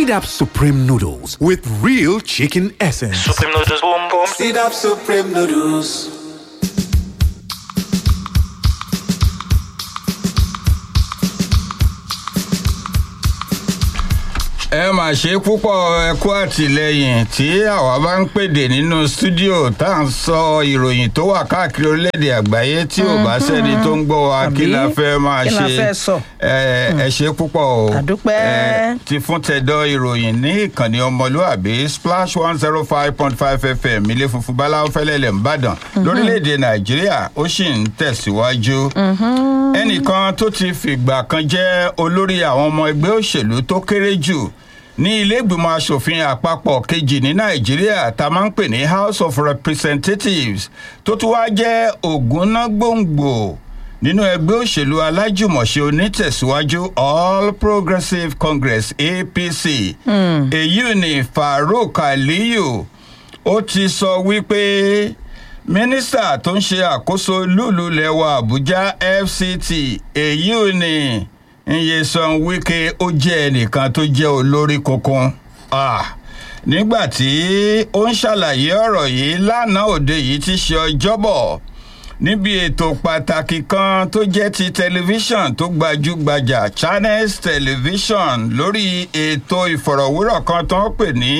Seed Up Supreme Noodles with real chicken essence. Supreme noodles, boom boom. Seed up Supreme Noodles. ẹ mà ṣe púpọ̀ ẹ kú àtìlẹyìn tí àwa bá ń pèdè nínú stúdíò tá à ń sọ ìròyìn tó wà káàkiri orílẹ̀-èdè àgbáyé tí ò bá sẹ́ni tó ń gbọ́ wa kí la fẹ́ máa kí la ṣe fẹ́ sọ? ẹ ẹ ṣe púpọ̀ o Àdúpẹ́. Ẹ, ti fún tẹ̀dọ̀ ìròyìn ní ìkànnì ọmọlúàbí splash one zero five point five fm ilé funfun báláwo fẹ́lẹ́lẹ̀ ńbàdàn lórílẹ̀‐èdè nàìjíríà ó sì ń tẹ̀síwájú ẹnìkan tó ti fìgbà kan jẹ́ olórí àwọn ọmọ ẹgbẹ́ òṣèlú tó kéré jù ní ilé ìgbìmọ̀ asòfin àpapọ̀ kejì ní nàìjíríà tá a máa ń pè ní house of representatives tó tún wá jẹ́ ògúnnágbòǹgbò nínú ẹgbẹ́ òṣèlú alájùmọ̀ṣe onítẹ̀síwájú all progressives congress apc èyí ni farouk aliyu ó ti sọ wípé mínísítà tó ń ṣe àkóso lùlù lẹwa àbújá fct èyí ni nyesan wike ó jẹ́ ẹnìkan tó jẹ́ olórí kunkun Ah, nígbà tí ó ń ṣàlàyé ọ̀rọ̀ yìí lánàá òde yìí ti ṣe ọjọ́bọ̀ níbi ètò pàtàkì kan tó jẹ́ ti tẹlifíṣàn tó gbajúgbajà channels television lórí ètò ìfọ̀rọ̀wérọ̀ kan tó ń pè ní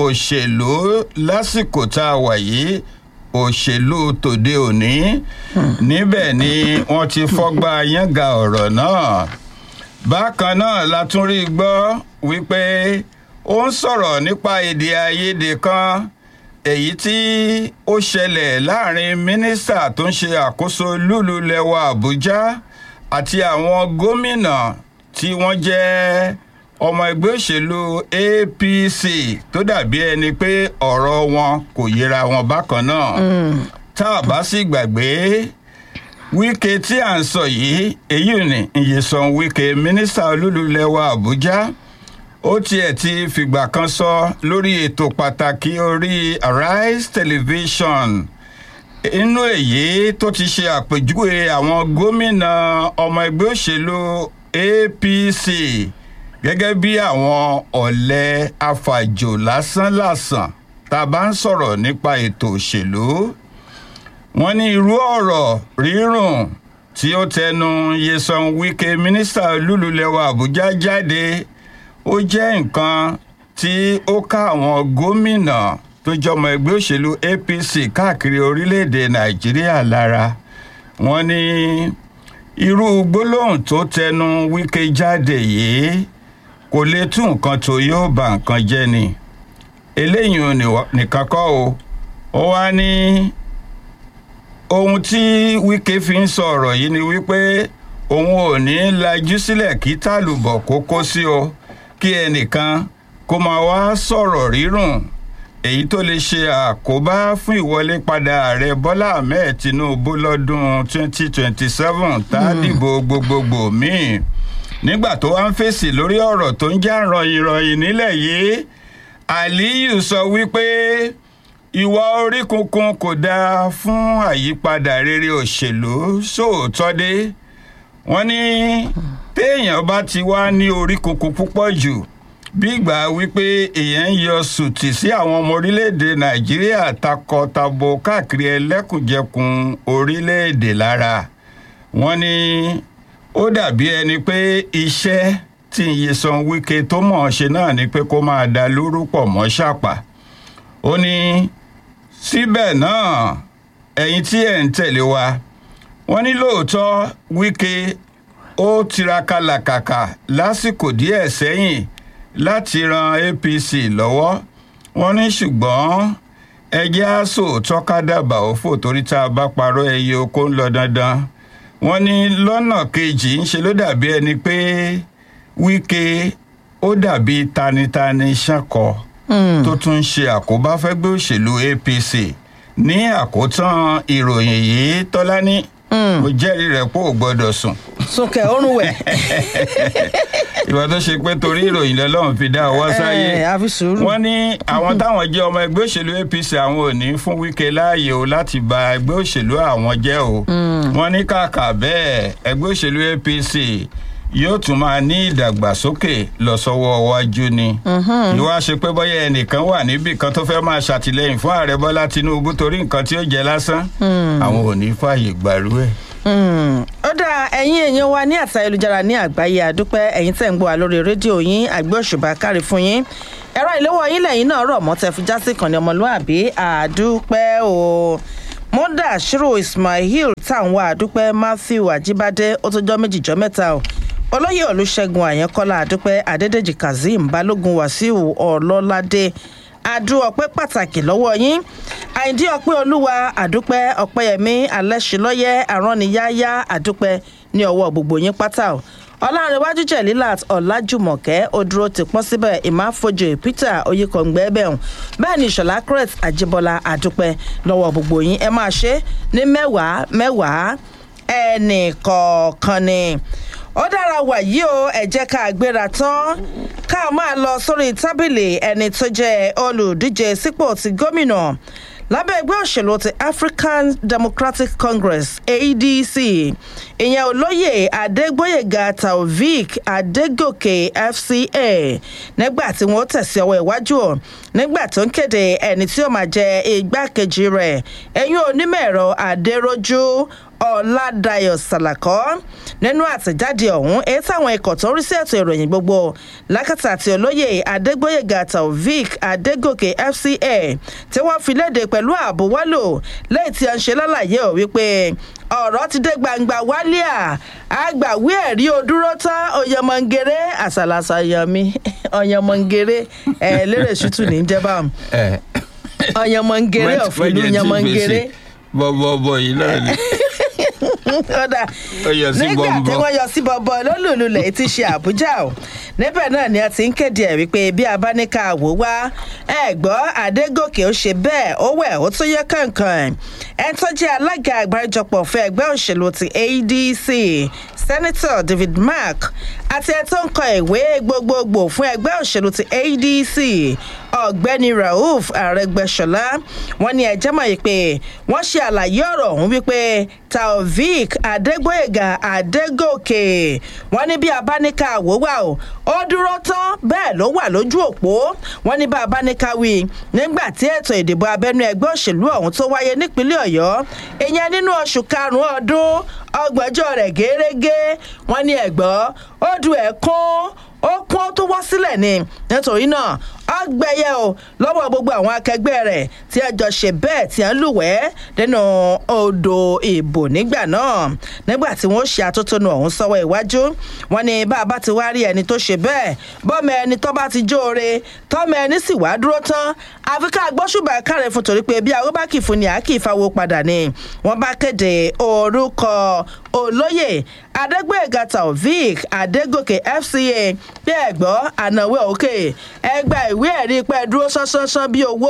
òṣèlú lásìkò tá a wà yìí òṣèlú tòde òní níbẹ̀ ni wọ́n ti fọ́gbà yánga ọ̀rọ̀ náà bákan náà la tún rí gbọ́ wípé ó ń sọ̀rọ̀ nípa èdè àìyedè kan èyí tí ó ṣẹlẹ̀ láàrin mínísítà tó ń ṣe àkóso lùlù lẹwa àbújá àti àwọn gómìnà tí wọ́n jẹ́ ọmọ ẹgbẹ́ òṣèlú apc tó dàbí ẹni pé ọ̀rọ̀ wọn kò yẹra wọn bákan náà tá a bá sì gbàgbé wíkẹ tí à ń sọ yìí èyí ni ìyẹsàn wíkẹ mínísítà olúlulẹ̀wà àbújá ó tiẹ̀ ti fìgbà kan sọ lórí ètò pàtàkì orí arise television inú èyí tó ti ṣe àpèjúwe àwọn gómìnà ọmọ ẹgbẹ́ òṣèlú apc gẹ́gẹ́ bí àwọn ọ̀lẹ́ afàjò lásánlàsàn tá a bá ń sọ̀rọ̀ nípa ètò òṣèlú wọ́n ní irú ọ̀rọ̀ rírùn tí ó tẹnu yesan wike mínísítà olúlulẹ̀wà àbújá jáde ó jẹ́ nǹkan tí ó ká àwọn gómìnà tó jọmọ ẹgbẹ́ òṣèlú apc káàkiri orílẹ̀-èdè nàìjíríà lára wọ́n ní irú gbólóhùn tó tẹnu wike jáde yìí kò lè tún nǹkan tó yóò ba nǹkan jẹ́ ni eléyìí ò ní- nìkan kọ́ o ó wá ní ohun tí wike fi ń sọ ọ̀rọ̀ yìí ni wípé òun ò ní lajú sílẹ̀ kí tàlùbọ̀ kó kó sí o kí ẹnìkan kó máa wá sọ̀rọ̀ rírùn èyí tó lè ṣe àkóbá fún ìwọlé padà ààrẹ bọ́lá ahmed tinubu lọ́dún 2027 tá a dìbò gbogbogbò míì nígbà tó wá ń fèsì lórí ọ̀rọ̀ tó ń já ròyìnròyìn nílẹ̀ yìí aliyu sọ wípé ìwà orí kunkun kò dáa fún àyípadà rere òṣèlú sóòótọ́ dé wọ́n ní téèyàn bá ti wá ní orí kunkun púpọ̀ jù bí ìgbà wípé èèyàn ń yọ sùtì sí àwọn ọmọ orílẹ̀-èdè nàìjíríà takọtabo káàkiri ẹlẹ́kùnjẹkùn orílẹ̀-èdè lára wọ́n ní ó dàbí ẹni pé iṣẹ́ tí Nyesom Wike tó mọ̀ ọ́n ṣe náà ni pé kó máa da lórúkọ mọ́ ṣàpà ó ní síbẹ̀ náà ẹ̀yin tí ẹ̀ ń tẹ̀lé wa wọ́n ní lóòótọ́ Wike ó tiraka làkàkà lásìkò díẹ̀ sẹ́yìn láti ran APC lọ́wọ́ wọ́n ní ṣùgbọ́n ẹjẹ́ àṣò tọ́kádàbà òfò torí tá a bá parọ́ ẹyẹ oko ń lọ dandan wọ́n ní lọ́nà kejì ń ṣe ló dàbí ẹni pé Wike ó dàbí tanitani ṣàkọ tó tún ń ṣe àkóbá fẹ́gbẹ́ òṣèlú APC ní àkótán ìròyìn yìí tọ́lání mo jẹ́rìí rẹ̀ pé ò gbọ́dọ̀ sùn sókè ọrùn wẹ̀. ìwà tó ṣe pé torí ìròyìn lọ́lọ́run fi dá ọwọ́ sáyé Ẹ, àfi sùúrù. wọ́n ní àwọn táwọn jẹ́ ọmọ ẹgbẹ́ òṣèlú apc àwọn ò ní fún wíkẹ́ láàyè o láti ba ẹgbẹ́ òṣèlú àwọn jẹ́ o wọ́n ní kàkà bẹ́ẹ̀ ẹgbẹ́ òṣèlú apc yóò tún máa ní ìdàgbàsókè lọ sọ́wọ́ iwájú ni. ìwà ṣe pé bóyá ẹnìkan wà níbì kan tó fẹ́ máa ṣàtìlẹ́yìn fún ààrẹ bọ́lá tinubu torí nǹkan tí ó jẹ lásán àwọn ò ní fààyè gbàrú ẹ̀. ó dá ẹ̀yin èèyàn wa ní àtà ayélujára ní àgbáyé àdúpẹ́ ẹ̀yin tẹ̀ ń gbọ́ wa lórí rédíò yín àgbẹ̀ òṣùbà kárí fún yín ẹ̀rọ ìléwọ́ yín lẹ́yìn náà rọ̀ mọ́ tẹ fi já sí ìkànnì ọmọlúàbí àdúpẹ́ o mọ́dà ṣírò ismail táwọn àdúpẹ́ matthew àjíbádé ó tó jọ́ méjì jọ́ mẹ́ta o olóyè olùṣègùn àyànkọ́lá àdúpẹ́ adédèjì kazeem balógun wàsíù ọlọ́ládé adú ọpẹ́ pàtàkì lọ́wọ́ yín àìdí ọpẹ́ olúwa àdúpẹ́ ọpẹ́yẹmí alẹ́sìlọ́yẹ àrániyáyá àdúpẹ́ ní ọwọ́ gbogbo yín pátá o ọlárẹ̀wájú jẹ̀lílàt ọ̀làjùmọ̀kẹ́ odúró ti pọ́n síbẹ̀ ìmáfojú peter oyikọ̀ǹgbẹ́ bẹ̀rùn bẹ́ẹ̀ ni ìṣọ̀lá crete àjíbọ́lá àdúpẹ́ lọ́wọ́ gbogbo yín ẹ máa ṣe ní mẹ́wàá mẹ́wàá ẹnì kọ̀ọ̀kan ni ó dára wàyí o ẹ jẹ́ ká gbéra tán ká máa lọ sórí tábìlì ẹni tó jẹ́ olùdíje sípò ti gómìnà lábẹ́ ẹgbẹ́ òṣèlú ti african democratic congress adc ìyẹn olóyè adégbòyèga taofik adégòkè fca nígbà tí wọ́n tẹ̀sí ọwọ́ iwájú ọ̀ nígbà tó ń kéde ẹni tí ó máa jẹ igbákejì rẹ̀ ẹ̀yìn onímọ̀ ẹ̀rọ adéròjú ọ̀làdàyọ̀ sàlàkọ́ nínú àtẹ̀jáde ọ̀hún èyí táwọn ikọ̀ tó ń rí sí ètò ìròyìn gbogbo lákàtà àti olóyè adégbòyèga taofik adégòkè fca tí wọ́n fi léde pẹ̀lú ààbò wálò lẹ́yìn tí a ń ṣe lálàyé ò wípé ọ̀rọ̀ ti dé gbangba wálíà àgbàwí ẹ̀rí odúró tán ọ̀yẹ̀mọ̀ngẹ̀rẹ̀ àṣàlàṣà ọ̀yẹ̀mí ọ̀yẹ̀mọ̀ngẹ̀rẹ̀ ẹ̀ lérè ṣùtù ní jẹ́bà ọ̀yẹ̀mọ̀ngẹ̀rẹ̀ ọ̀fìlú ọ̀yẹ̀mọ̀ngẹ̀rẹ̀ bọ́bọ́bọ́ yìí náà ni. kódà Ó yọ sí nígbà tí bọ́ńbọ́. wọ́n yọ sí bọ́bọ́ lólùlulẹ̀ tí ṣe àbújá o níbẹ̀ náà ni a ti ń kéde ẹ̀ wípé bí a bá ní ká wò wá ẹ gbọ́ adégòkè ó ṣe bẹ́ẹ̀ ó wẹ̀ ó tún yẹ kankan ẹ̀ tó jẹ́ alága àgbáríjọpọ̀ fún ẹgbẹ́ òṣèlú ti adc senator david mark àti ẹ̀ tó ń kọ ìwé gbogbogbò fún ẹgbẹ́ òṣèlú ti adc ọ̀gbẹ́ni rauf arẹgbẹ́sọlá wọn ní ẹjẹ́ mọ̀ yìí pé wọ́n ṣe àlàyé ọ̀rọ̀ ọ̀hún wípé taofik adégbòyèga adégòkè wọn ní bí abáníkà wò wà o ó dúró tán bẹ́ẹ̀ ló wà lójú òpó wọn ní bá abáníkà wí nígbà tí ètò ìdìbò abẹ́nú ẹgbẹ́ òṣèlú ọ̀hún tó wáyé nípínlẹ̀ ọ̀yọ́ ìyẹn nínú oṣù karùn-ún ọdún ọgbọ̀njọ́ rẹ̀ gẹ́rẹ́gẹ́ wọn ní ẹ̀gbọ́n ó du ẹ̀kún ó kún ó tó wá sílẹ̀ ni nítorí náà ọgbẹ́yẹ o lọ́wọ́ gbogbo àwọn akẹgbẹ́ rẹ̀ tí ẹ jọ ṣe bẹ́ẹ̀ tí ẹ ń lùwẹ́ nínú odò ìbò nígbà náà nígbà tí wọ́n ṣe àtótónu ọ̀hún sọ́wọ́ iwájú wọn ni bá a bá ti wá rí ẹni tó ṣe bẹ́ẹ̀ bọ́mọ ẹni tó bá ti jóore tọ́mọ ẹni sì wá dúró tán àfi ká gbóṣùbà kárẹ̀ fún torí pé bí àwọn bá kì í fún ni àá kì í fáwọ́ padà ni wọ́n bá kéde orúkọ olóyè adégbèga taofik adégòkè fca bí ẹgbọ́ ànáwó òkè ẹgbà ìwé ẹ̀rí pẹ́ dúró sánsánsán bí owó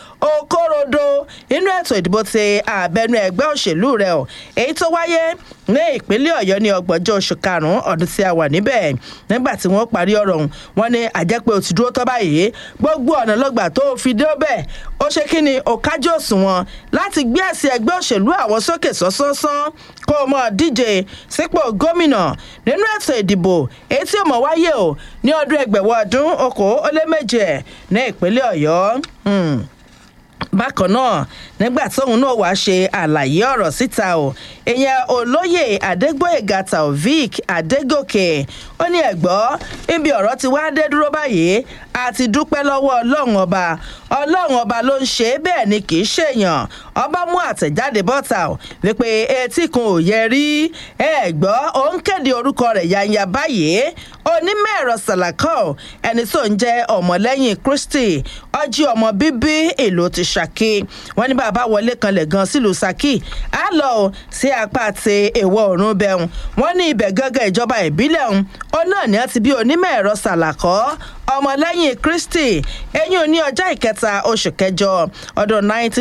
okorodo inú ètò ìdìbò ti àbẹnú ẹgbẹ́ òṣèlú rẹ̀ o èyí tó wáyé ní ìpínlẹ̀ ọ̀yọ́ ní ọgbọ̀njọ́ oṣù karùn-ún ọdún tí a wà níbẹ̀ nígbà tí wọ́n parí ọ̀rọ̀ ọ̀hún wọ́n ní àjẹpẹ́ òtí dúró tọ́ báyìí gbogbo ọ̀nà lọ́gbà tó fi dé bẹ́ẹ̀ ó ṣe kí ni òkájọ́ òṣùwọ̀n láti gbé ẹ̀sìn ẹgbẹ́ òṣèlú àwọn sókè sọ́sọ́sán kó o mọ̀ díje sípò gómìnà nínú ètò ìdìbò èyí tí ó mọ̀ wáyé o ní ọdún ẹgbẹ̀wọ̀ ọdún okòó ó lé méje ní ìpínlẹ̀ ọ̀yọ́. Hmm bákan náà nígbà tóun náà wàá ṣe àlàyé ọ̀rọ̀ síta o ìyẹn olóyè adégbòyèga taofik adégòkè ó ní ẹ̀gbọ́ níbi ọ̀rọ̀ ti wá dé dúró báyìí àti dúpẹ́ lọ́wọ́ ọlọ́run ọba ọlọ́run ọba ló ń ṣe é bẹ́ẹ̀ ni kì í ṣèyàn ọba mú àtẹ̀jáde bọ́ta o wípé etí kan ò yẹ rí ẹ̀gbọ́ òun kéde orúkọ rẹ̀ yanya báyìí onímọ̀ ẹ̀rọ sàlàkọ́ ẹni tó ń jẹ́ ọmọlẹ́yìn kristi ọjí ọmọ bíbí ìlú ti ṣàkí wọn ní bàbá wọlé kanlẹ̀ gan sílùú ṣàkí á lọ o sí apá ti èèwọ̀ ọ̀run bẹ̀rùn wọn ní ibẹ̀ gángan ìjọba ìbílẹ̀ ọ̀hún ó náà ní àti bí onímọ̀ ẹ̀rọ sàlàkọ́ ọmọlẹ́yìn kristi eyín ní ọjọ́ ìkẹta oṣù kẹjọ ọdún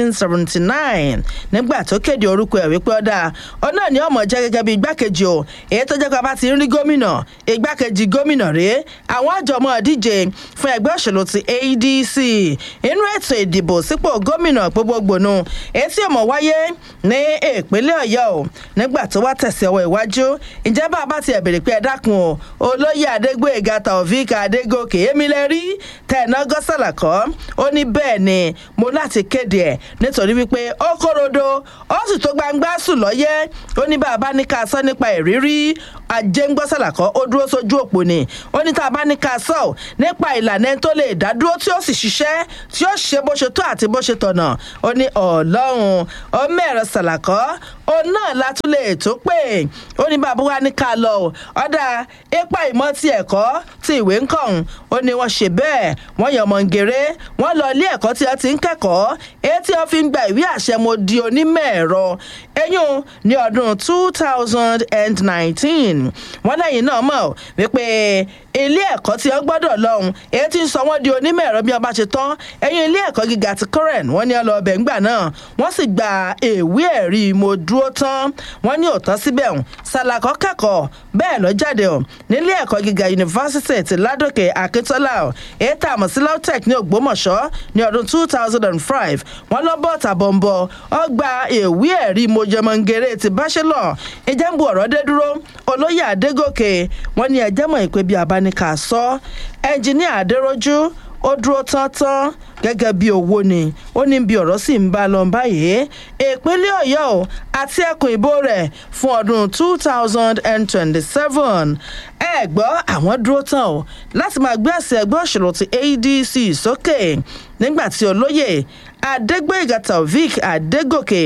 1979 nígbà tó kéde orúkọ ẹ̀ wípé ọ̀dà ọ̀nà ni ọmọ jẹ́ gẹ́gẹ́ bí igbákejì o èyí tó jẹ́ pé a bá ti ń rí gómìnà igbákejì gómìnà rèé àwọn àjọmọ́ díje fún ẹgbẹ́ òṣèlú ti adc inú ètò ìdìbò sípò gómìnà gbogbogbò nu èyí tí ọmọ wáyé ní ìpínlẹ̀ ọ̀yọ́ o nígbà tó wá tẹ̀sí ọwọ́ iwájú ǹjẹ́ bá a bá tiẹ̀ bèrè pé ẹ dákun o olóyè adégbòyèga taofik adégòkè èmi lẹ rí tẹ̀nà gọ́sàlà kọ́ ó ní bẹ́ẹ̀ ni mo láti kéde ẹ̀ nítorí wípé ó kórodo ó sì tó gbangba sùn lọ́yẹ́ ó ní bá a bá ní ká sọ nípa ìrírí ajéǹgbọ́sàlà kọ́ ó dúró sójú òpó ni ó ní tá a bá ní ká sọ nípa ìlànà ẹni tó lè dá dúró tí ó sì ṣiṣẹ́ tí ó ṣe bó ṣe tó àti bó ṣe tọ̀nà ó ní ọlọ́run ó mẹ́rọ sàlàkọ́ ó náà látún lè tó pé ó ní bàbá wa ní ká lọ ọ̀dà ipa ìmọ̀ ti ẹ̀kọ́ ti ìwé ń kàn ó ní wọ́n ṣe bẹ́ẹ̀ wọ́n yan ọmọ ngèrè wọ́n lọ ilé ẹ̀kọ́ tí wọ́n ti ń kẹ́kọ̀ọ́ èyí tí wọ́n fi ń gba ìwé àṣẹ mo di onímọ̀ ẹ̀rọ eyín ní ọdún two thousand and nineteen wọ́n lẹ́yìn náà mọ̀ wípé ilé ẹ̀kọ́ tí wọ́n gbọ́dọ̀ lọ́hùn èyí tí ń sọ wọ́n di onímọ̀ ẹ̀rọ bí wọ́n bá ṣe tán ẹ̀yìn ilé ẹ̀kọ́ gíga ti current wọ́n ní ọ lọ ọbẹ̀ ńgbà náà wọ́n sì gba ìwé ẹ̀rí mo dúró tán wọ́n ní òótọ́ síbẹ̀ hùn sàlàkọ́ kẹ́kọ̀ọ́ bẹ́ẹ̀ lọ jáde ọ̀ nílé ẹ̀kọ́ gíga yunifásitì ti ládòkè akíntola ọ̀ èyí tá a mọ̀ sí lautech ní ògbómọ̀ṣọ́ ní ọdún two thousand and five wọ́n lọ bọ́ tàbọ̀nbọ̀ ọ gba ìwé ẹ̀rí mojẹmọ̀ngẹ̀rẹ̀ ti bachelor ìjẹ́nbu ọ̀rọ̀ dé dúró olóyè adégòkè wọ́n ní ẹjẹ́ mọ̀ ìpè bí abáníkà sọ ẹnjìníà adéròjú ó dúró tán tán gẹ́gẹ́ bí owó ni ó ní bí ọ̀rọ̀ sì ń bá lọ báyìí ìpínlẹ̀ ọ̀yọ́ o àti ẹkùn ìbò rẹ̀ fún ọdún two thousand and twenty-seven ẹ gbọ́ àwọn dúró tán o láti máa gbé àṣẹ ẹgbẹ́ òṣèlú ti adc sókè nígbà tí olóyè adégbèga taofik adégòkè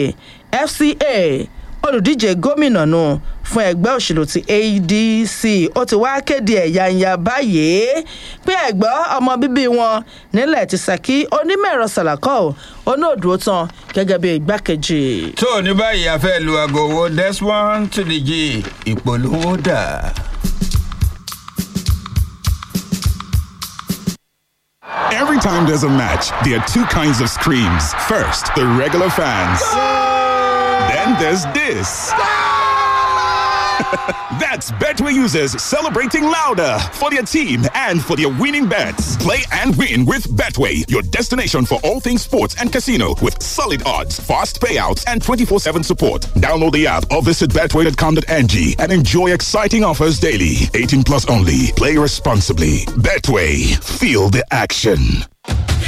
fca olùdíje gómìnà nù fún ẹgbẹ́ òṣèlú ti adc ó ti wá kéde ẹ̀yàǹyà báyìí pé ẹ̀gbọ́ ọmọ bíbí wọn nílẹ̀ ti sàkí onímọ̀ẹ̀rọ sàlàkọ́ onóòdúró tán gẹ́gẹ́ bí igbákejì. tó ní báyìí a fẹ́ lu aago owó desmond tìdíjì ìpolówó dà. Every time there's a match, there are two kinds of screams. First, the regular fans. Then there's this. That's Betway users celebrating louder for their team and for their winning bets. Play and win with Betway, your destination for all things sports and casino with solid odds, fast payouts, and 24 7 support. Download the app or visit betway.com.ng and enjoy exciting offers daily. 18 plus only. Play responsibly. Betway, feel the action.